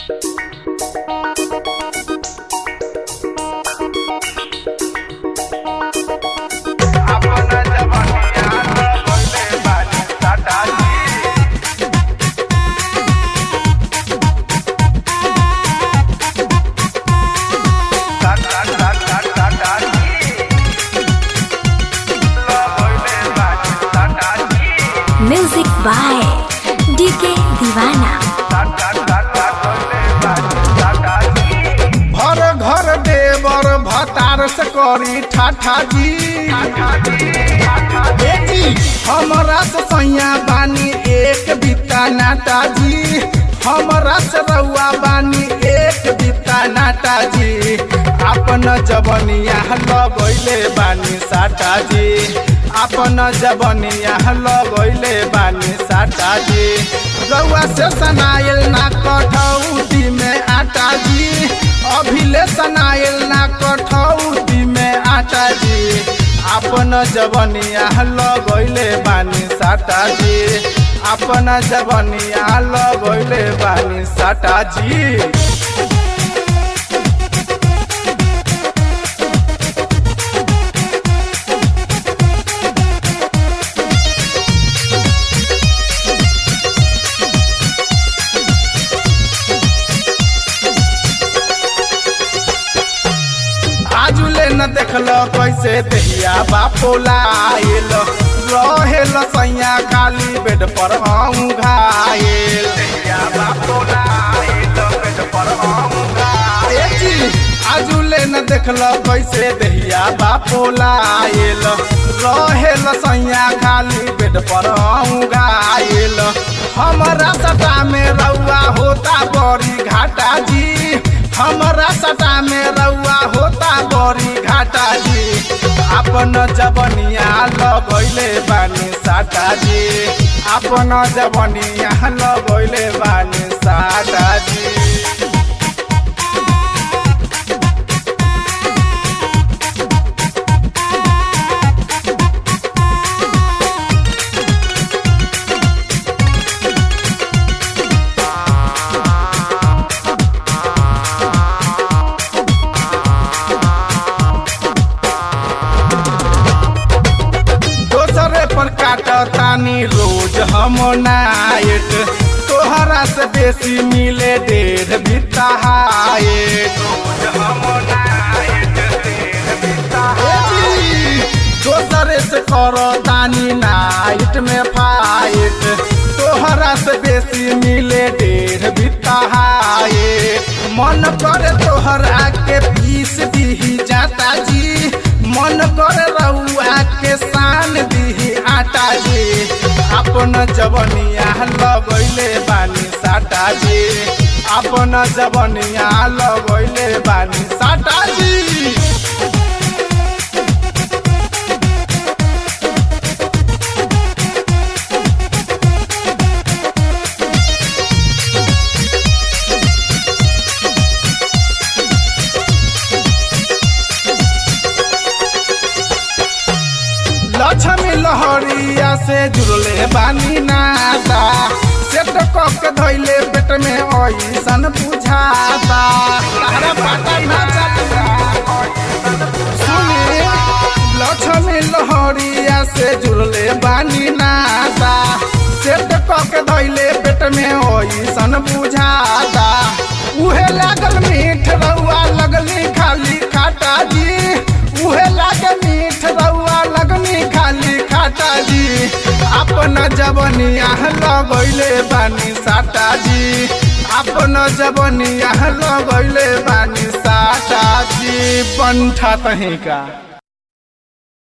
music by DK दीवाना भर घर देवर भतार से करी ठाठा जी बेटी हमरा से सैया बानी एक बिता नाटा जी हमरा से रउआ बानी एक बिता नाटा जी अपन जबनिया लगैले बानी साटा जी अपन जबनिया लगैले बानी साटा जी रउआ से सनाइल ना कठौती में आटा जी अभिले सनाइल ना कठौती में आटा जी अपन जबनिया लगैले बानी साटा जी अपन जबनिया लगैले बानी साटा जी आजुले न देखल कैसे दहिया बापोलाइल रहेल सैया खाली बेड पर हम घायल ए जी, आजुले न देखल कैसे दहिया बापोलाइल रहेल सैया खाली बेड पर हम घायल हमरा सटा में रउआ होता बड़ी घाटा जी हमरा सटा में रउआ होता बड़ी घाटा जी अपन जबनिया लगैले बानी साटा जी अपन जबनिया लगैले बानी साटा जी दोसरे पर काटतानी रोज हम नाइट तोहरा से बेसी मिले डेढ़ बिता हाइट दोसरे से करतानी नाइट में फाइट तोहरा से बेसी मिले डेढ़ बिता हाइट मन करे तोहर आके पीस दीही जाता जी मन करे रउआ के शान दीही आटा जी अपन जबनिया लगैले बानी साटा जी अपन जबनिया लगैले बानी साटा जी लक्ष्मी लहरिया से जुड़ले बानी नाता सेट कक धैले पेट में ऐसन बुझाता तारा पता ना चलता सुनी लक्ष्मी लहरिया से जुड़ले बानी नाता सेट कक धैले पेट में ऐसन बुझाता उहे लागल मीठ रउआ लगली खाली खाटा जी उहे लागे मीठ रउआ लगनी खाली खाटा जी अपन जबनिया लगैले बानी साटा जी अपन जबनिया लगैले बानी साटा जी पंठा तही का